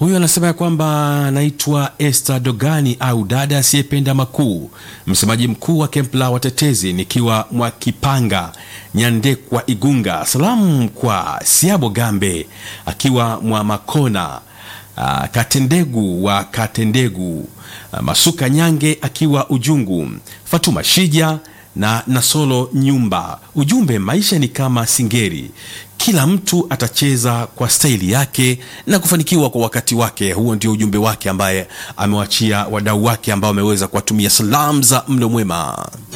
Huyu anasema ya kwamba anaitwa Esther Dogani au dada asiyependa makuu, msemaji mkuu wa kempu la watetezi, nikiwa Mwakipanga Nyandekwa Igunga. Salamu kwa Siabo Gambe akiwa Mwamakona, uh, Katendegu wa Katendegu, uh, Masuka Nyange akiwa Ujungu, Fatuma Shija na Nasolo Nyumba. Ujumbe, maisha ni kama singeri, kila mtu atacheza kwa staili yake na kufanikiwa kwa wakati wake. Huo ndio ujumbe wake ambaye amewachia wadau wake ambao wameweza kuwatumia salamu za mlo mwema.